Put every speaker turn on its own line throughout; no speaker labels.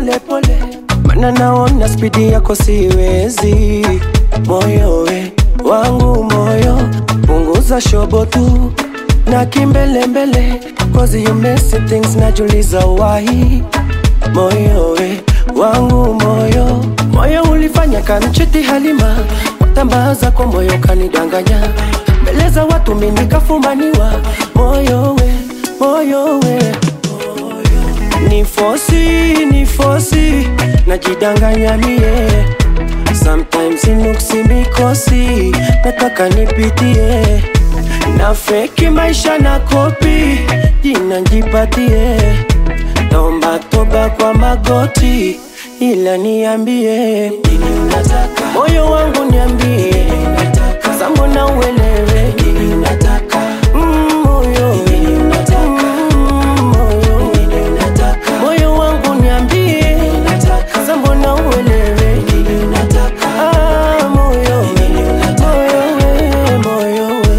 pole pole, mana naona spidi yako siwezi. Moyo we wangu moyo, punguza shobo tu na kimbelembele, cause you messy things, najuliza why. Moyo we wangu moyo, moyo ulifanya kanchiti Halima, watambaza kwa moyo kanidanganya, mbele za watu mimi nikafumaniwa. Moyo we moyo we ni fosi ni fosi najidanganya mie sometimes inuksi mikosi nataka nipitie na feki maisha na kopi jina njipatie naomba toba kwa magoti ila niambie nini unataka moyo wangu niambie sambona uelewe nini unataka mm, moyo Mm, moyo moyo wangu niambie sambona uelewe Ah, moyo moyo we moyo we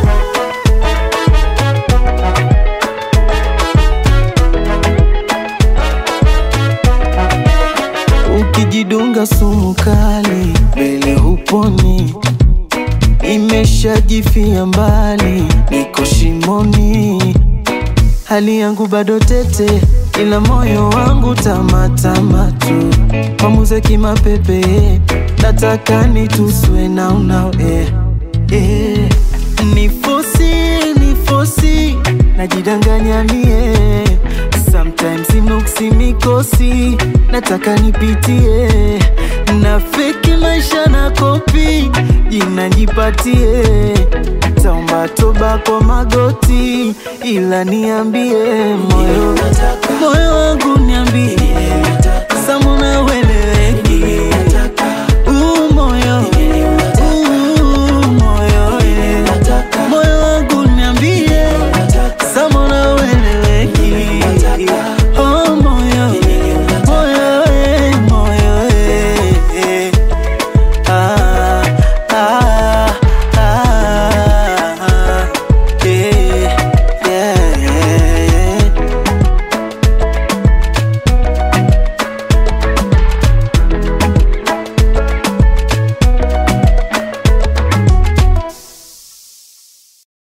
Ukijidunga sumu kali mbele huponi, imeshajifia mbali, niko shimoni, hali yangu bado tete, ila moyo wangu tamatama tu, mamuze kimapepe, nataka nituswe na unao eh, eh. Nifosi, nifosi, najidanganya mie Sometimes inuksi mikosi, nataka nipitie na feki maisha na kopi, jina jipatie, taomba toba kwa magoti, ila niambie moyo, moyo wangu niambie